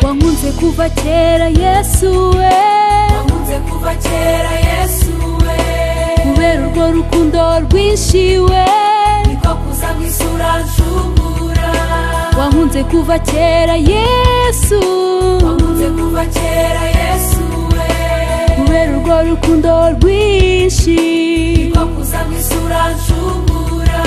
wankunze kuva kera yesu we wankunze kuva kera yesu we kubera urwo rukundo rwinshi we niko kuza mu isura nshungura wankunze kuva kera yesu wankunze kuva kera yesu we kubera urwo rukundo rwinshi niko kuza mu isura nshungura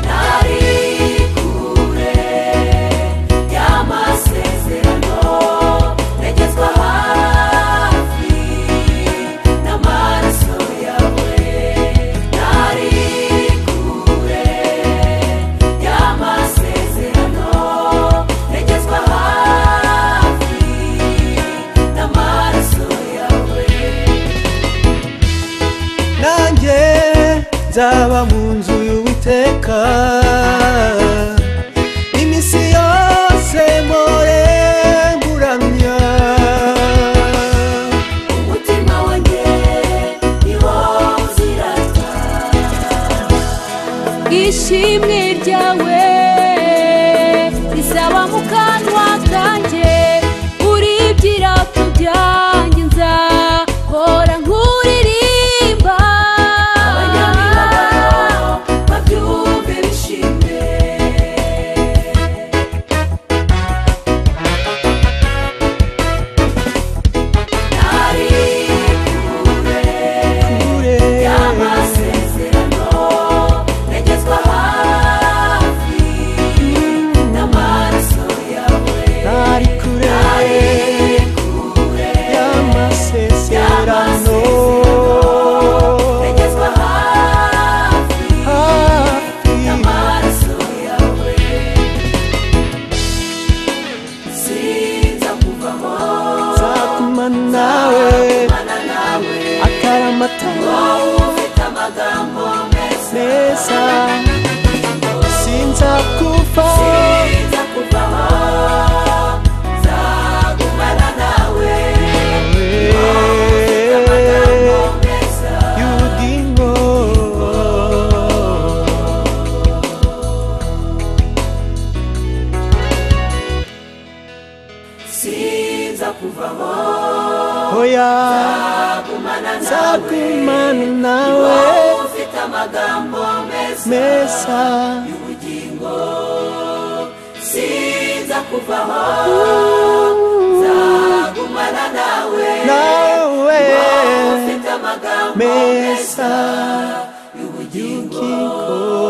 nari kure y'amasezerano negezwa hafi n'amaraso yawe nari kure y'amasezerano negezwa hafi n'amaraso yawe nanjye nzaba mu nzu y'uwiteka iminsi yose mpore nguramya umutima wanjye niwo uzirata ishimwe ryawe risaba mu kanwa kanjye uri ibyirato byanjye nzahora nkuririmba abanyamibabaro babyumve bishimye nari kure kure y'amasezerano negezwa hafi n'amaraso yawe ntari kure nari kure y'amasezerano negezwa hafi hafi amaraso yawe sinzakuvaho nzaguma nawe mana nawe akaramata wowe ufite amagambo meza meza sinzakuva sinzakuvaho nzagumana nawe wowe ufite amagambo meza y'ubugingo sinzakuvaho oya nzagumana nawe nzagumana nawe wowe ufite amagambo meza meza ubugingo sinza kuvaho nzagumana nawe nawe ufite amagambo meza y'ubugingo y'ubugingo